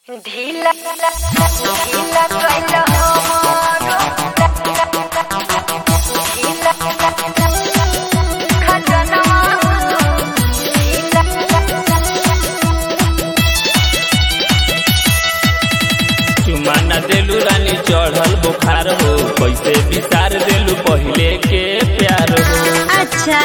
ढीला ढीला कैला हमरो ढीला खजनवा ढीला चुमा न देलू रानी चढ़ल बुखार हो कैसे विसार देलू पहिले के प्यार हो अच्छा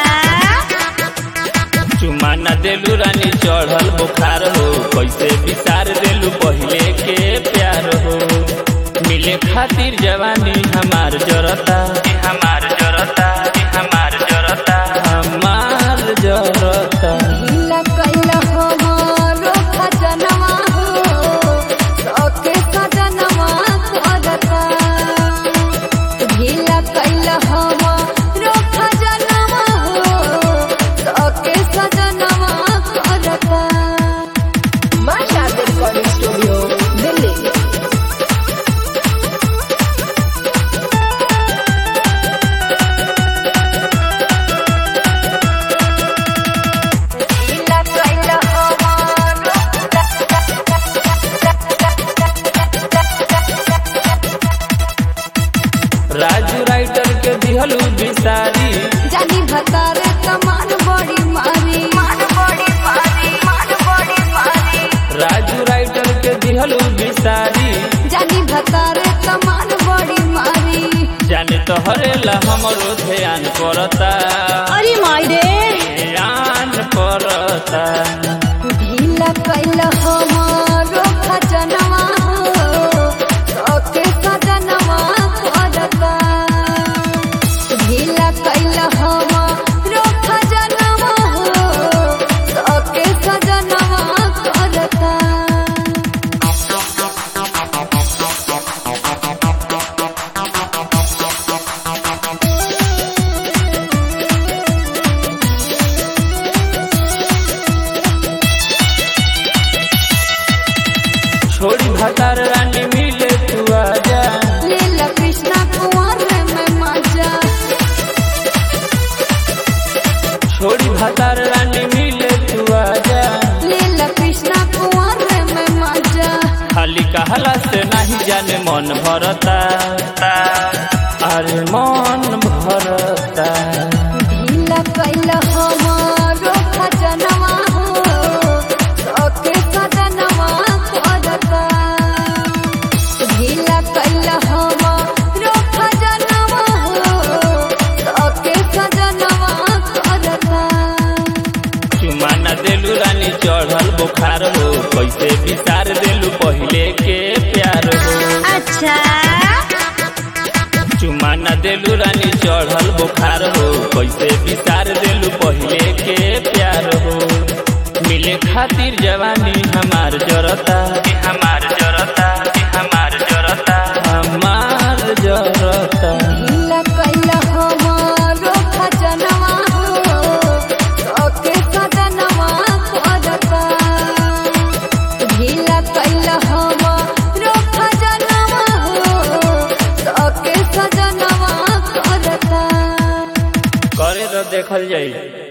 चुमा न देलू रानी चढ़ल बुखार हो कैसे विसार देलू पहिले के प्यार हो मिले खातिर जवानी हमार जरता हमार जरता हमार जरता हमार जरता ढीला कैला हमरो खजनवा हो सके खजनवा करता ढीला कैला हमरो खजनवा हो सके खजनवा करता Masha Recording Studio, Delhi. ढीला कैला हमरो राजू राइटर के दिहलू बिसारी जानी भतारे कमान बड़ी मारी मान बड़ी मारी मान बड़ी मारी राजू राइटर के दिहलू बिसारी जानी भतारे कमान बड़ी मारी जाने तो हरेला हमरो ध्यान करता अरे मायरे ध्यान करता ढीला कैला हमारो खजनवा हो सके सजनवा करता ढीला कैला हमारो खजनवा हो सके सजनवा करता छोड़ी भतार रानी मिले तू आजा लीला कृष्णा कुंवर में मजा छोड़ी भतार रानी मिले तू आजा लीला कृष्णा कुंवर में मजा खाली कहला से नहीं जाने मन भरता अरे मन भरता ढीला कैला हमारो खजनवा हो सके सजनवा करता ढीला कैला हमारो खजनवा हो सके सजनवा करता चुमा न देलू रानी चढ़ल बुखार हो कैसे विसार देलू पहिले के प्यार हो अच्छा चुमा न देलू रानी चढ़ल बुखार हो कैसे विसार देलू पहिले के प्यार हो मिले खातिर जवानी हमार जरता हमार जरता हमार जरता हमार जरता ढीला कैला हमारो खजनवा हो सके सजनवा करता ढीला कैला हमारो खजनवा हो सके सजनवा करता करे तो देखल जाई